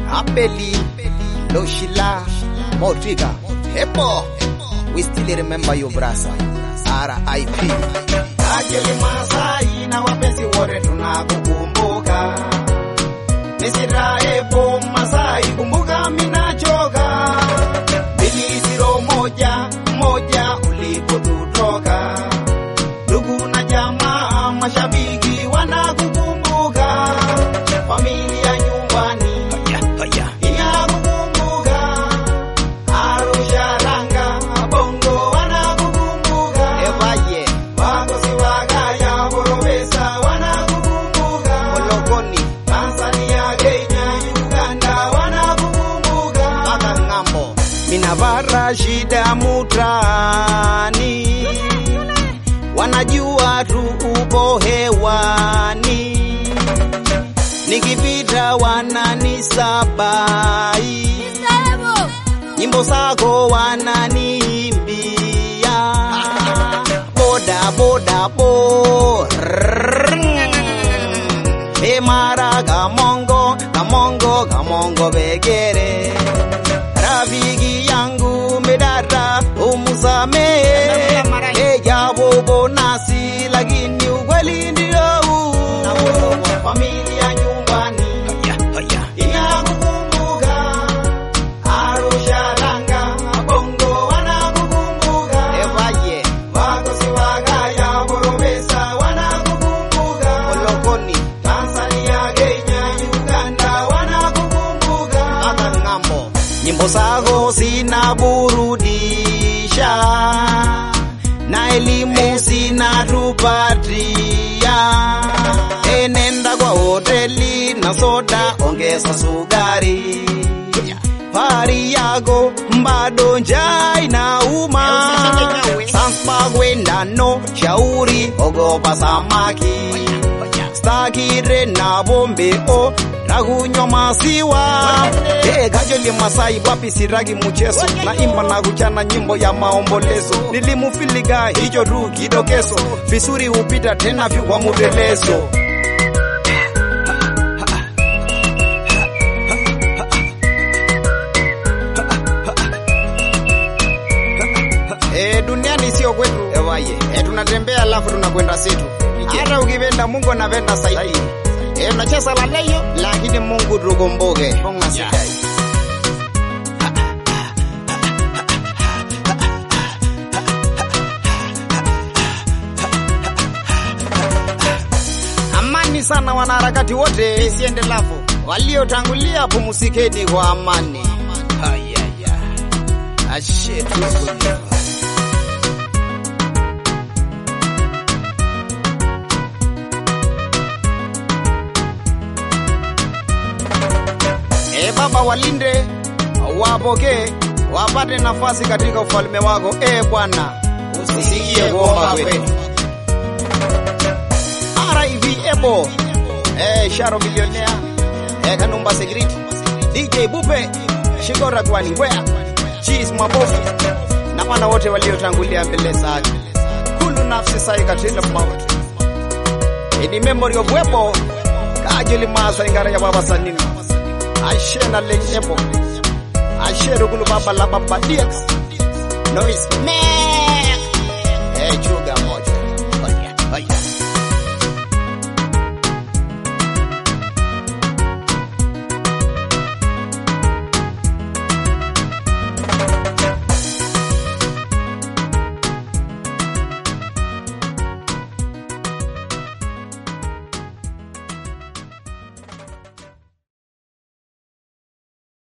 Abeli, Loshila, Motriga, Hepo. We still remember you brasa. RIP. Ajili Masai na wapenzi wote tunakukumbuka. Nisiraepo Masai, kumbuka minachoka. Mbili ziro moja moja ulipotutoka. Ndugu na jamaa, mashabiki wanakukumbuka. Familia nyumbani inakukumbuka. Arusha, Ranga, Bongo wanakukumbuka. Evaye, Wagosi Wagaya, Borowesa wanakukumbuka. Ologoni, Tanzania, Kenya, Uganda wanakukumbuka. Maka Ngambo. Minavara shida mutani, wanajua tu upo hewani, nikipita wananisabai, nyimbo zako wananiimbia, boda boda bo Emara kamongo kamongo kamongo begere rafiki yangu medara umsame ejapo bonasi lakini ukweli ndio huu. familia nyumbani inakukumbuka Arusha Ranga Bongo wanakukumbuka Evaye, Wagosi Wagaya Borowesa wanakukumbuka Ologoni, Tanzania, Kenya, Uganda wanakukumbuka. Maka Ngambo. Nyimbo zako zinaburudisha na elimu zinatupatia. Enenda kwa hoteli na soda, ongeza sukari. Pari yako bado njaa inauma. Sasa kwenda no shauri, ogopa samaki stakire na bombe o nakunywa maziwa hey, kajoli masai wapi siragi mchezo na imba na kuchana nyimbo ya maombolezo nilimufiliga hicho tu kidokezo visuri hupita tena vyu kwa mutelezo Eh, duniani sio kwetu Evaye, eh, tunatembea alafu tunakwenda situ. Hata ukipenda Mungu anapenda zaidi. Eh, unacheza la leo lakini Mungu tukumbuke. Honga sidai. Amani sana wanaharakati wote, isiende lafu waliotangulia, pumzikeni kwa amani. Hayaya. Ashe tuko E Baba, walinde wapokee, wapate nafasi katika ufalme wako. E Bwana, usikie kuomba kwetu. RIV Ebo, e Sharo Millionaire, e Kanumba Security, DJ Bupe, Shigora Gwani Wea, Cheese Mabofu na wana wote waliotangulia mbele zake. Kulu nafsi sai katika mauti. In memory of Webo, kajili masa ingara ya baba sanini ashe na lenyepo ashe rugulu baba la baba dx noise mek echo